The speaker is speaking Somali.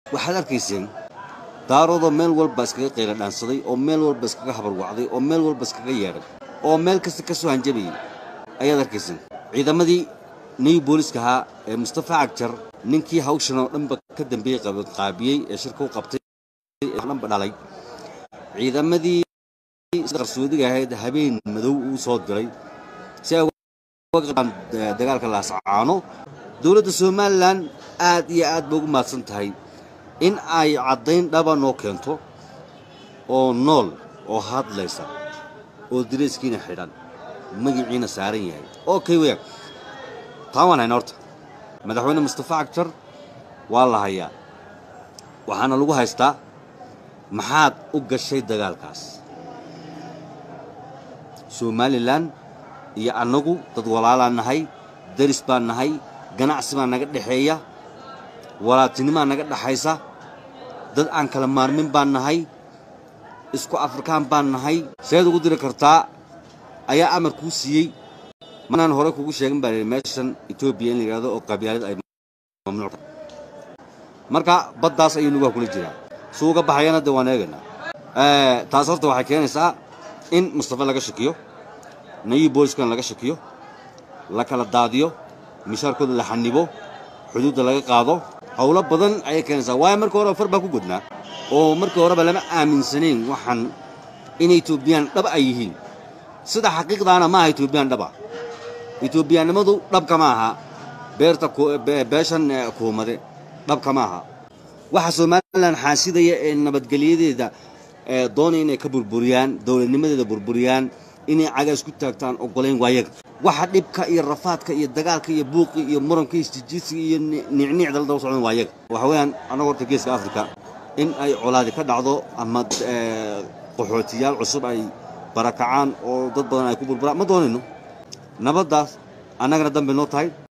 waxaad arkayseen daaroodoo meel walba iskaga qayla dhaansaday oo meel walba iskaga habarwacday oo meel walba iskaga yeedhay oo meel kasta ka soo hanjabayay ayaad arkayseen ciidamadii new booliska ahaa ee mustafa cagjar ninkii hawshan oo dhanba ka dambeeyey qaabiyey ee shirka u qabtay ee dhanba dhalay ciidamadii qarsoodiga ahayd habeen madow uu soo diray si ay uga qabaan dagaalka laascaano dowladda somalilan aad iyo aad bay ugu mahadsan tahay in ay caddayn dhaba noo keento oo nool oo hadlaysa oo dirayskiina xidhan magiciina saaran yahay okay weyag taan waan hayna horta madaxweyne mustafa cagjar waa la hayaa waxaana lagu haystaa maxaad u gashay dagaalkaas somalilan iyo annagu dad walaalaan nahay daris baan nahay ganacsi baa naga dhexeeya walaatinimaa naga dhaxaysa dad aan kala maarmin baan nahay isku afrikaan baan nahay seed ugu diri kartaa ayaa amar kuu siiyey manaan hore kugu sheegin baa meeshan etoobiya in la yidhahdo oo qabyaalad ay mamnuuc marka baddaas ayuu nugaha kula jiraa suu uga baxayana dee waan eegaynaa taas horta waxay keenaysaa in mustafa laga shakiyo nayi booliskana laga shakiyo la kala daadiyo mishaarkooda la xanibo xuduudda laga qaado howlo badan ayay keenaysaa waayo markii horeba far baa ku godnaa oo markii horeba lama aaminsanayn waxaan in etoobiyaan dhab ay yihiin sida xaqiiqdaana ma aha etoobiyaan dhaba etoobiyaannimadu dhabka ma aha beerta beeshan kuumade dhabka ma aha waxa somalilan xaasidaya ee nabadgelyadeeda doonaya inay ka burburiyaan dowladnimadeeda burburiyaan inay cagaas ku taagtaan ogolayn waayaga waxa dhibka iyo rafaadka iyo dagaalka iyo buuqi iyo muranka iyo isjijiidsiga iyo nicniicda la daba socdan waayaga waxa weeyaan annaga horta geeska afrika in ay colaadi ka dhacdo ama qaxootiyaal cusub ay barakacaan oo dad badan ay ku burburaan ma doonayno nabaddaas annagana dambe noo tahay